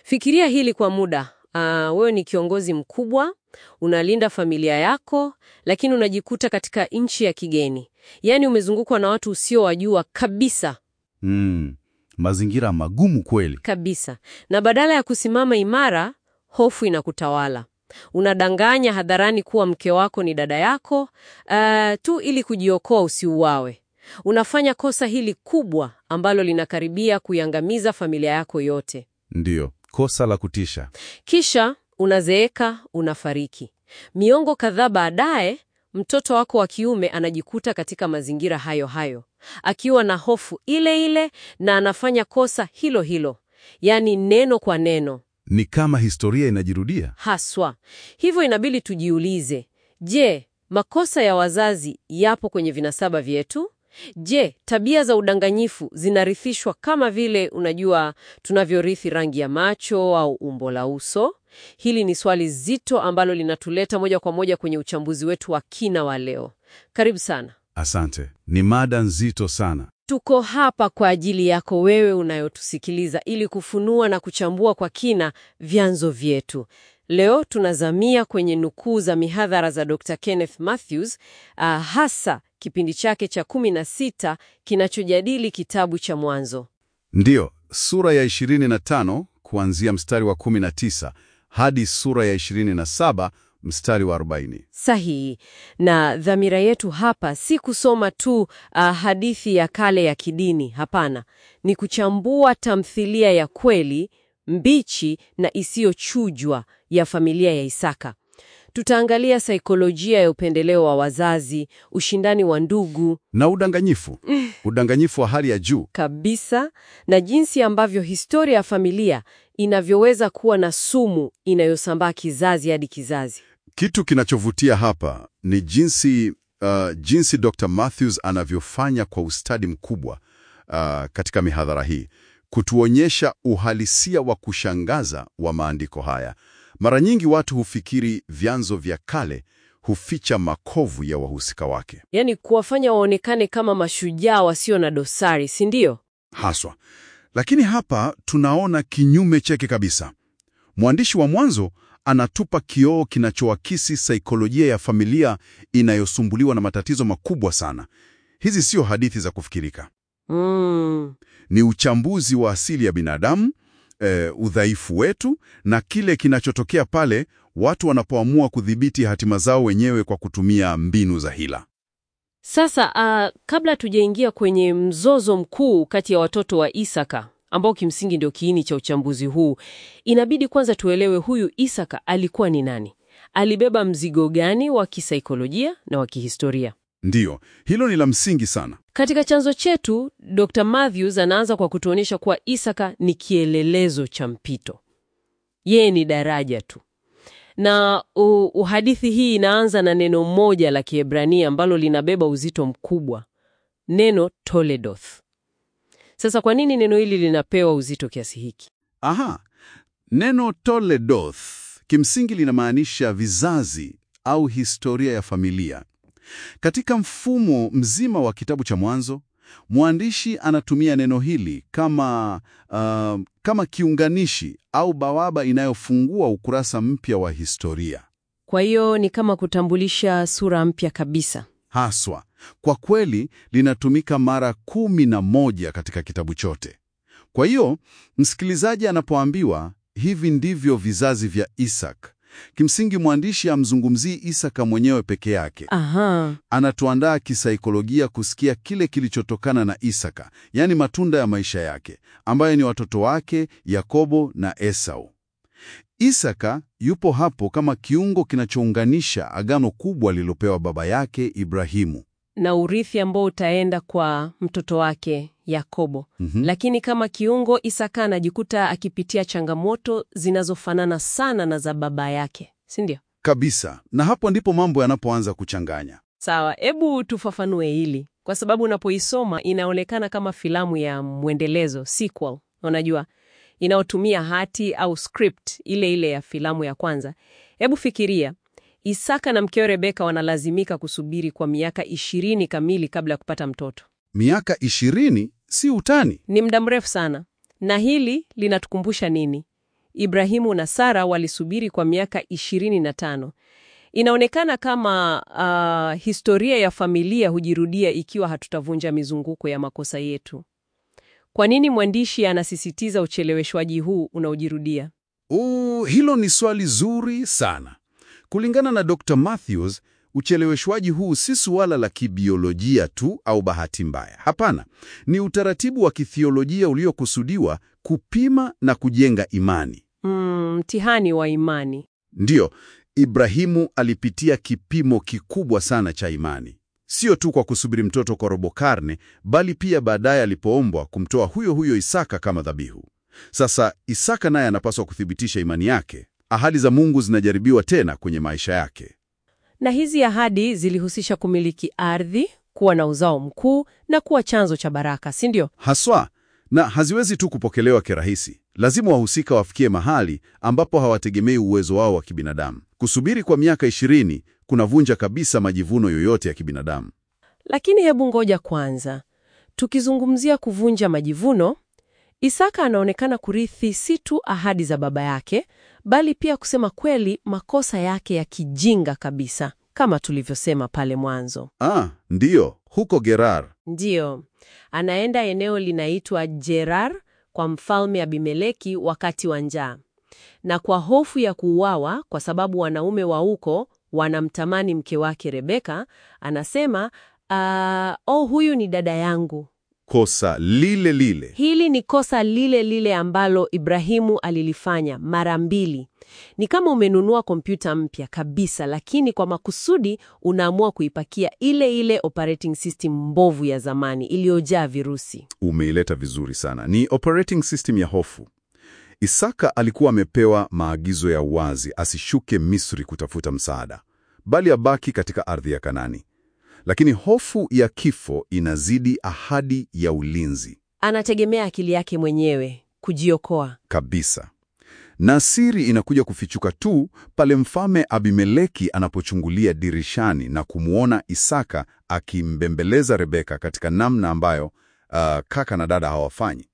Fikiria hili kwa muda. Ah, wewe ni kiongozi mkubwa, unalinda familia yako, lakini unajikuta katika nchi ya kigeni. Yaani umezungukwa na watu usiowajua kabisa Mm, mazingira magumu kweli. kabisa, na badala ya kusimama imara, hofu inakutawala. Unadanganya hadharani kuwa mke wako ni dada yako ah, tu ili kujiokoa usiuawe. Unafanya kosa hili kubwa ambalo linakaribia kuiangamiza familia yako yote. Ndiyo, kosa la kutisha. Kisha unazeeka, unafariki. Miongo kadhaa baadaye, mtoto wako wa kiume anajikuta katika mazingira hayo hayo, akiwa na hofu ile ile na anafanya kosa hilo hilo, yaani neno kwa neno Ni kama historia inajirudia. haswa. Hivyo inabidi tujiulize, je, makosa ya wazazi yapo kwenye vinasaba vyetu? Je, tabia za udanganyifu zinarithishwa kama vile unajua tunavyorithi rangi ya macho au umbo la uso? Hili ni swali zito ambalo linatuleta moja kwa moja kwenye uchambuzi wetu wa kina wa leo. Karibu sana. Asante, ni mada nzito sana. Tuko hapa kwa ajili yako wewe unayotusikiliza ili kufunua na kuchambua kwa kina vyanzo vyetu. Leo tunazamia kwenye nukuu za mihadhara za Dr. Kenneth Mathews, ah, hasa kipindi chake cha 16 kinachojadili kitabu cha Mwanzo. Ndiyo, sura ya 25 kuanzia mstari wa 19 hadi sura ya 27 mstari wa 40. Sahihi. Na dhamira yetu hapa si kusoma tu ah, hadithi ya kale ya kidini, hapana. Ni kuchambua tamthilia ya kweli, mbichi na isiyochujwa ya familia ya Isaka. Tutaangalia saikolojia ya upendeleo wa wazazi, ushindani wa ndugu Na udanganyifu, udanganyifu wa hali ya juu. kabisa, na jinsi ambavyo historia ya familia inavyoweza kuwa na sumu inayosambaa kizazi hadi kizazi. Kitu kinachovutia hapa ni jinsi, uh, jinsi Dr. Matthews anavyofanya kwa ustadi mkubwa uh, katika mihadhara hii kutuonyesha uhalisia wa kushangaza wa maandiko haya. Mara nyingi watu hufikiri vyanzo vya kale huficha makovu ya wahusika wake Yaani kuwafanya waonekane kama mashujaa wasio na dosari, si ndio? haswa, lakini hapa tunaona kinyume chake kabisa. Mwandishi wa Mwanzo anatupa kioo kinachoakisi saikolojia ya familia inayosumbuliwa na matatizo makubwa sana. Hizi sio hadithi za kufikirika, Mm. ni uchambuzi wa asili ya binadamu, eh, udhaifu wetu na kile kinachotokea pale watu wanapoamua kudhibiti hatima zao wenyewe kwa kutumia mbinu za hila. Sasa ah, kabla tujaingia kwenye mzozo mkuu kati ya watoto wa Isaka ambao kimsingi ndio kiini cha uchambuzi huu, inabidi kwanza tuelewe huyu Isaka alikuwa ni nani, alibeba mzigo gani wa kisaikolojia na wa kihistoria. Ndiyo, hilo ni la msingi sana. Katika chanzo chetu, Dr. Matthews anaanza kwa kutuonyesha kuwa Isaka ni kielelezo cha mpito. Yeye ni daraja tu. Na u, uhadithi hii inaanza na neno moja la Kiebrania ambalo linabeba uzito mkubwa. Neno Toledoth. Sasa kwa nini neno hili linapewa uzito kiasi hiki? Aha, neno Toledoth kimsingi linamaanisha vizazi au historia ya familia. Katika mfumo mzima wa kitabu cha Mwanzo, mwandishi anatumia neno hili kama, uh, kama kiunganishi au bawaba inayofungua ukurasa mpya wa historia. Kwa hiyo ni kama kutambulisha sura mpya kabisa. Haswa, kwa kweli linatumika mara kumi na moja katika kitabu chote. Kwa hiyo msikilizaji anapoambiwa hivi ndivyo vizazi vya Isak, kimsingi mwandishi amzungumzii Isaka mwenyewe peke yake. Aha. Anatuandaa kisaikolojia kusikia kile kilichotokana na Isaka, yaani matunda ya maisha yake, ambayo ni watoto wake Yakobo na Esau. Isaka yupo hapo kama kiungo kinachounganisha agano kubwa lililopewa baba yake Ibrahimu. na urithi ambao utaenda kwa mtoto wake Yakobo. Mhm. Lakini kama kiungo, Isaka anajikuta akipitia changamoto zinazofanana sana na za baba yake, si ndio? Kabisa, na hapo ndipo mambo yanapoanza kuchanganya. Sawa, hebu tufafanue hili, kwa sababu unapoisoma inaonekana kama filamu ya mwendelezo sequel, unajua, inayotumia hati au script ile ile ya filamu ya kwanza. Hebu fikiria, Isaka na mkewe Rebeka wanalazimika kusubiri kwa miaka ishirini kamili kabla ya kupata mtoto. Miaka ishirini si utani. Ni muda mrefu sana. Na hili linatukumbusha nini? Ibrahimu na Sara walisubiri kwa miaka 25. Inaonekana kama uh, historia ya familia hujirudia ikiwa hatutavunja mizunguko ya makosa yetu. Kwa nini mwandishi anasisitiza ucheleweshwaji huu unaojirudia? Uh, hilo ni swali zuri sana. Kulingana na Dr. Matthews, ucheleweshwaji huu si suala la kibiolojia tu au bahati mbaya. Hapana, ni utaratibu wa kithiolojia uliokusudiwa kupima na kujenga imani. Mm, mtihani wa imani. Ndiyo, Ibrahimu alipitia kipimo kikubwa sana cha imani, sio tu kwa kusubiri mtoto kwa robo karne, bali pia baadaye alipoombwa kumtoa huyo huyo Isaka kama dhabihu. Sasa Isaka naye anapaswa kuthibitisha imani yake. Ahadi za Mungu zinajaribiwa tena kwenye maisha yake. Na hizi ahadi zilihusisha kumiliki ardhi, kuwa na uzao mkuu na kuwa chanzo cha baraka, si ndio? Haswa, na haziwezi tu kupokelewa kirahisi. Lazima wahusika wafikie mahali ambapo hawategemei uwezo wao wa kibinadamu. Kusubiri kwa miaka ishirini kunavunja kabisa majivuno yoyote ya kibinadamu. Lakini hebu ngoja kwanza. Tukizungumzia kuvunja majivuno, Isaka anaonekana kurithi si tu ahadi za baba yake, bali pia kusema kweli makosa yake ya kijinga kabisa, kama tulivyosema pale mwanzo. Ah, ndiyo, huko Gerar. Ndiyo, anaenda eneo linaitwa Gerar kwa mfalme Abimeleki wakati wa njaa, na kwa hofu ya kuuawa, kwa sababu wanaume wa huko wanamtamani mke wake Rebeka, anasema "Ah, oh, huyu ni dada yangu. Kosa lile lile. Hili ni kosa lile lile ambalo Ibrahimu alilifanya mara mbili. Ni kama umenunua kompyuta mpya kabisa, lakini kwa makusudi unaamua kuipakia ile ile operating system mbovu ya zamani iliyojaa virusi. Umeileta vizuri sana. Ni operating system ya hofu. Isaka alikuwa amepewa maagizo ya wazi asishuke Misri kutafuta msaada, bali abaki katika ardhi ya Kanani. Lakini hofu ya kifo inazidi ahadi ya ulinzi Anategemea akili yake mwenyewe kujiokoa. kabisa. Na siri inakuja kufichuka tu pale mfalme Abimeleki anapochungulia dirishani na kumwona Isaka akimbembeleza Rebeka katika namna ambayo uh, kaka na dada hawafanyi.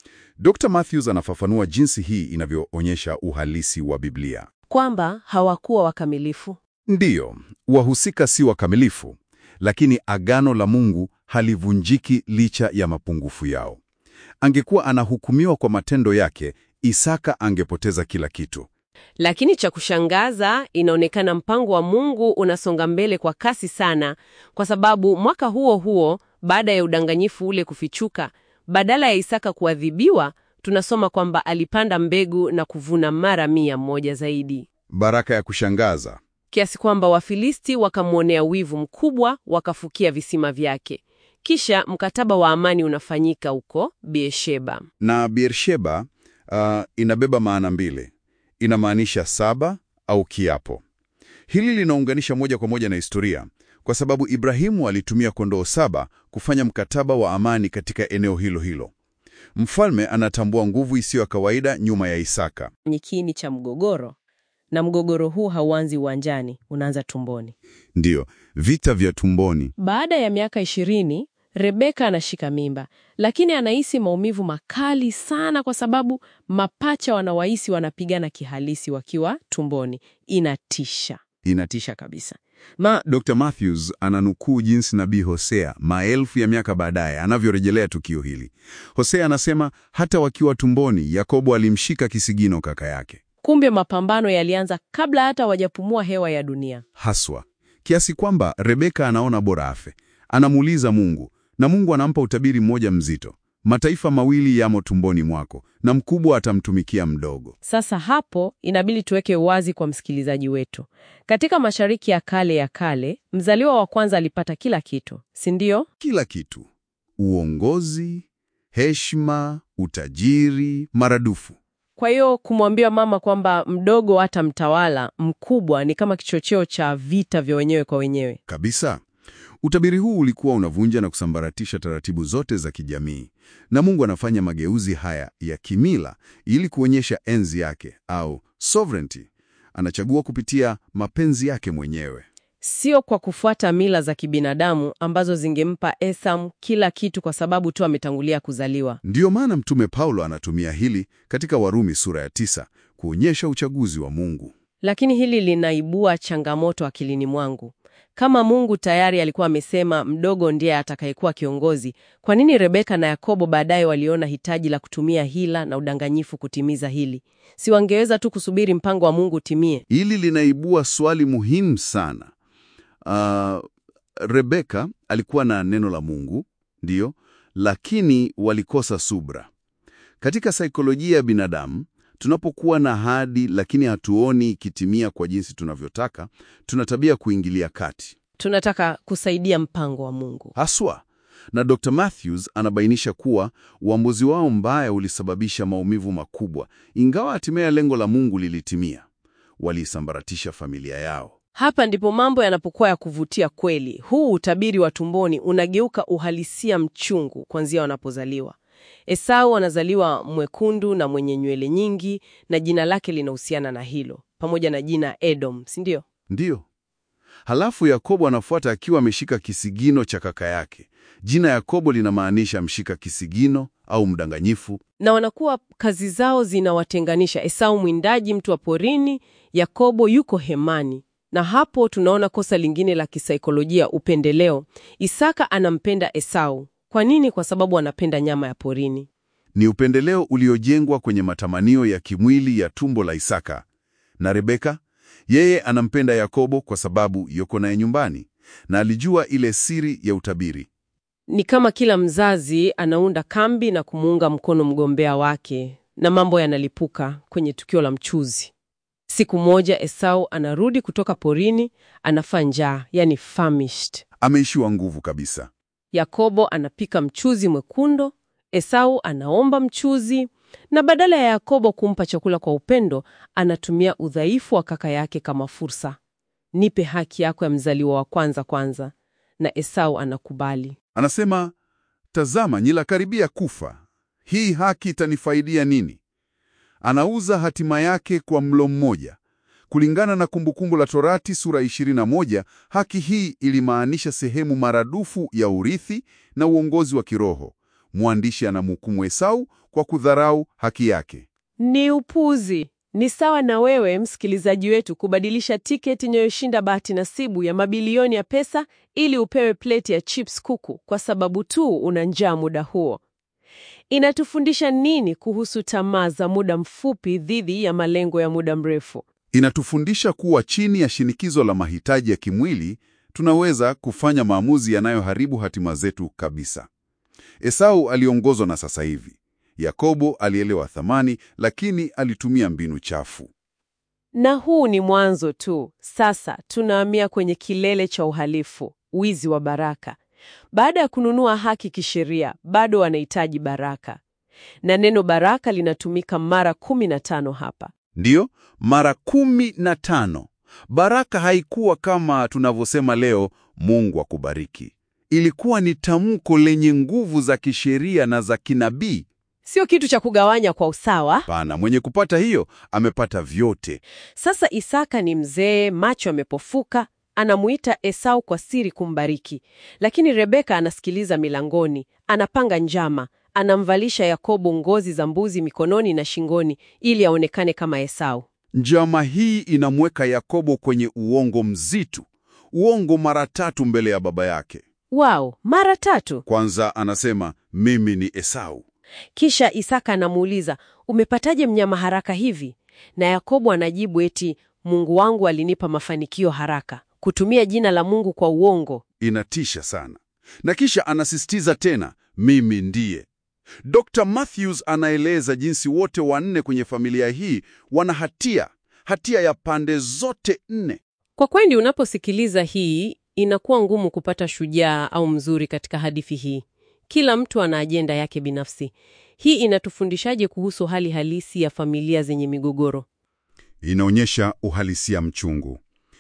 Dr. Matthews anafafanua jinsi hii inavyoonyesha uhalisi wa Biblia. Kwamba hawakuwa wakamilifu. Ndiyo, wahusika si wakamilifu, lakini agano la Mungu halivunjiki licha ya mapungufu yao. Angekuwa anahukumiwa kwa matendo yake, Isaka angepoteza kila kitu. Lakini cha kushangaza, inaonekana mpango wa Mungu unasonga mbele kwa kasi sana, kwa sababu mwaka huo huo, baada ya udanganyifu ule kufichuka, badala ya Isaka kuadhibiwa, tunasoma kwamba alipanda mbegu na kuvuna mara mia moja zaidi, Baraka ya kushangaza. kiasi kwamba Wafilisti wakamwonea wivu mkubwa, wakafukia visima vyake. Kisha mkataba wa amani unafanyika huko Beersheba. Na Beersheba uh, inabeba maana mbili. Inamaanisha saba au kiapo. Hili linaunganisha moja kwa moja na historia, kwa sababu Ibrahimu alitumia kondoo saba kufanya mkataba wa amani katika eneo hilo hilo. Mfalme anatambua nguvu isiyo ya kawaida nyuma ya Isaka. Ni kiini cha mgogoro, na mgogoro huu hauanzi uwanjani, unaanza tumboni. Ndiyo, vita vya tumboni. Baada ya miaka ishirini, Rebeka anashika mimba, lakini anahisi maumivu makali sana kwa sababu mapacha wanawahisi wanapigana kihalisi wakiwa tumboni. Inatisha, inatisha kabisa. Ma Dr. Matthews ananukuu jinsi nabii Hosea maelfu ya miaka baadaye anavyorejelea tukio hili. Hosea anasema hata wakiwa tumboni, Yakobo alimshika kisigino kaka yake. Kumbe mapambano yalianza kabla hata wajapumua hewa ya dunia. Haswa kiasi kwamba Rebeka anaona bora afe. Anamuuliza Mungu na Mungu anampa utabiri mmoja mzito: mataifa mawili yamo tumboni mwako, na mkubwa atamtumikia mdogo. Sasa hapo inabidi tuweke wazi kwa msikilizaji wetu. Katika Mashariki ya Kale ya kale, mzaliwa wa kwanza alipata kila kitu, si ndio? Kila kitu: uongozi, heshima, utajiri maradufu. Kwa hiyo kumwambia mama kwamba mdogo hata mtawala mkubwa ni kama kichocheo cha vita vya wenyewe kwa wenyewe. Kabisa. Utabiri huu ulikuwa unavunja na kusambaratisha taratibu zote za kijamii, na Mungu anafanya mageuzi haya ya kimila ili kuonyesha enzi yake au sovereignty. Anachagua kupitia mapenzi yake mwenyewe. sio kwa kufuata mila za kibinadamu ambazo zingempa Esau kila kitu kwa sababu tu ametangulia kuzaliwa. Ndiyo maana Mtume Paulo anatumia hili katika Warumi sura ya tisa kuonyesha uchaguzi wa Mungu. Lakini hili linaibua changamoto akilini mwangu. Kama Mungu tayari alikuwa amesema mdogo ndiye atakayekuwa kiongozi, kwa nini Rebeka na Yakobo baadaye waliona hitaji la kutumia hila na udanganyifu kutimiza hili? Si wangeweza tu kusubiri mpango wa Mungu utimie? Hili linaibua swali muhimu sana. Uh, Rebeka alikuwa na neno la Mungu, ndiyo, lakini walikosa subra. Katika saikolojia ya binadamu, tunapokuwa na ahadi lakini hatuoni ikitimia kwa jinsi tunavyotaka, tuna tabia kuingilia kati Tunataka kusaidia mpango wa Mungu. haswa. Na Dr. Matthews anabainisha kuwa uamuzi wao mbaya ulisababisha maumivu makubwa, ingawa hatimaye lengo la Mungu lilitimia. Waliisambaratisha familia yao. Hapa ndipo mambo yanapokuwa ya kuvutia kweli. Huu utabiri wa tumboni unageuka uhalisia mchungu kuanzia wanapozaliwa. Esau anazaliwa mwekundu na mwenye nywele nyingi, na jina lake linahusiana na hilo, pamoja na jina Edom, si ndio? Ndiyo. Halafu Yakobo anafuata akiwa ameshika kisigino cha kaka yake. Jina Yakobo linamaanisha mshika kisigino au mdanganyifu. Na wanakuwa kazi zao zinawatenganisha. Esau mwindaji, mtu wa porini, Yakobo yuko hemani. Na hapo tunaona kosa lingine la kisaikolojia, upendeleo. Isaka anampenda Esau. Kwa nini? Kwa sababu anapenda nyama ya porini. Ni upendeleo uliojengwa kwenye matamanio ya kimwili ya tumbo la Isaka. Na Rebeka, yeye anampenda Yakobo kwa sababu yuko naye nyumbani na alijua ile siri ya utabiri. Ni kama kila mzazi anaunda kambi na kumuunga mkono mgombea wake, na mambo yanalipuka kwenye tukio la mchuzi. Siku moja Esau anarudi kutoka porini, anafaa njaa, yani famished. Ameishiwa nguvu kabisa. Yakobo anapika mchuzi mwekundu, Esau anaomba mchuzi, na badala ya Yakobo kumpa chakula kwa upendo, anatumia udhaifu wa kaka yake kama fursa. Nipe haki yako ya mzaliwa wa kwanza kwanza. Na Esau anakubali. Anasema, tazama, ninakaribia kufa. Hii haki itanifaidia nini? Anauza hatima yake kwa mlo mmoja. Kulingana na Kumbukumbu la Torati sura 21, haki hii ilimaanisha sehemu maradufu ya urithi na uongozi wa kiroho. Mwandishi anamhukumu Esau kwa kudharau haki yake. Ni upuzi. Ni sawa na wewe msikilizaji wetu kubadilisha tiketi inayoshinda bahati nasibu ya mabilioni ya pesa ili upewe pleti ya chips kuku kwa sababu tu una njaa muda huo. Inatufundisha nini kuhusu tamaa za muda mfupi dhidi ya malengo ya muda mrefu? Inatufundisha kuwa chini ya shinikizo la mahitaji ya kimwili tunaweza kufanya maamuzi yanayoharibu hatima zetu kabisa. Esau aliongozwa na sasa hivi. Yakobo alielewa thamani, lakini alitumia mbinu chafu. Na huu ni mwanzo tu. Sasa tunahamia kwenye kilele cha uhalifu, wizi wa baraka. Baada ya kununua haki kisheria, bado wanahitaji baraka, na neno baraka linatumika mara kumi na tano hapa. Ndiyo, mara kumi na tano. Baraka haikuwa kama tunavyosema leo, Mungu akubariki. Ilikuwa ni tamko lenye nguvu za kisheria na za kinabii. Sio kitu cha kugawanya kwa usawa. Pana mwenye kupata hiyo amepata vyote. Sasa Isaka ni mzee, macho yamepofuka, anamuita Esau kwa siri kumbariki, lakini Rebeka anasikiliza milangoni, anapanga njama, anamvalisha Yakobo ngozi za mbuzi mikononi na shingoni ili aonekane kama Esau. Njama hii inamweka Yakobo kwenye uongo mzito, uongo mara tatu mbele ya baba yake. Wao, mara tatu. Kwanza anasema mimi ni Esau. Kisha Isaka anamuuliza, umepataje mnyama haraka hivi? Na Yakobo anajibu eti Mungu wangu alinipa mafanikio haraka. Kutumia jina la Mungu kwa uongo. Inatisha sana. Na kisha anasisitiza tena, mimi ndiye. Dr. Matthews anaeleza jinsi wote wanne kwenye familia hii wana hatia, hatia ya pande zote nne. Kwa kweli, unaposikiliza hii inakuwa ngumu kupata shujaa au mzuri katika hadithi hii. Kila mtu ana ajenda yake binafsi. Hii inatufundishaje kuhusu hali halisi ya familia zenye migogoro? Inaonyesha uhalisia mchungu.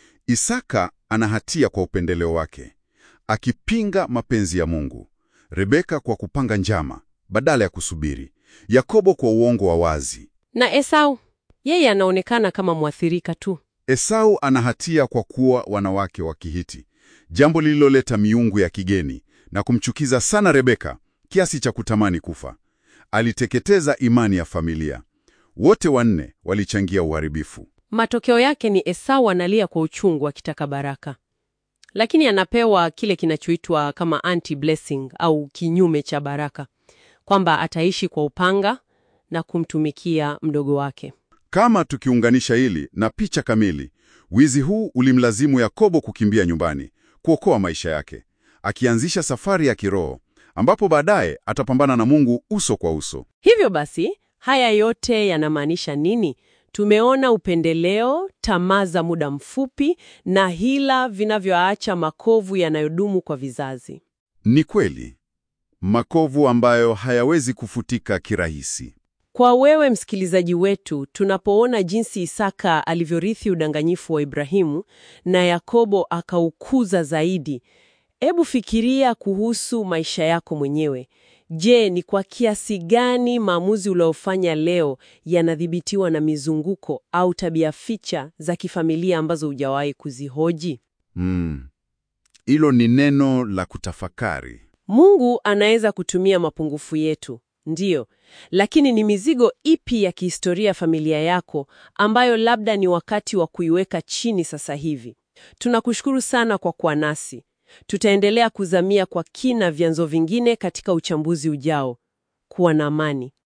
Isaka ana hatia kwa upendeleo wake, akipinga mapenzi ya Mungu. Rebeka kwa kupanga njama badala ya kusubiri. Yakobo kwa uongo wa wazi. Na Esau, yeye anaonekana kama mwathirika tu. Esau ana hatia kwa kuwa wanawake wa Kihiti, jambo lililoleta miungu ya kigeni na kumchukiza sana Rebeka kiasi cha kutamani kufa. Aliteketeza imani ya familia. Wote wanne walichangia uharibifu. Matokeo yake ni Esau analia kwa uchungu akitaka baraka, lakini anapewa kile kinachoitwa kama anti blessing au kinyume cha baraka, kwamba ataishi kwa upanga na kumtumikia mdogo wake. Kama tukiunganisha hili na picha kamili, wizi huu ulimlazimu Yakobo kukimbia nyumbani, kuokoa maisha yake, akianzisha safari ya kiroho ambapo baadaye atapambana na Mungu uso kwa uso. Hivyo basi, haya yote yanamaanisha nini? Tumeona upendeleo, tamaa za muda mfupi na hila vinavyoacha makovu yanayodumu kwa vizazi. Ni kweli, makovu ambayo hayawezi kufutika kirahisi. Kwa wewe msikilizaji wetu, tunapoona jinsi Isaka alivyorithi udanganyifu wa Ibrahimu na Yakobo akaukuza zaidi, hebu fikiria kuhusu maisha yako mwenyewe. Je, ni kwa kiasi gani maamuzi uliofanya leo yanadhibitiwa na mizunguko au tabia ficha za kifamilia ambazo hujawahi kuzihoji? Mm. Hilo ni neno la kutafakari. Mungu anaweza kutumia mapungufu yetu, ndiyo, lakini ni mizigo ipi ya kihistoria familia yako ambayo labda ni wakati wa kuiweka chini sasa hivi? Tunakushukuru sana kwa kuwa nasi. Tutaendelea kuzamia kwa kina vyanzo vingine katika uchambuzi ujao. Kuwa na amani.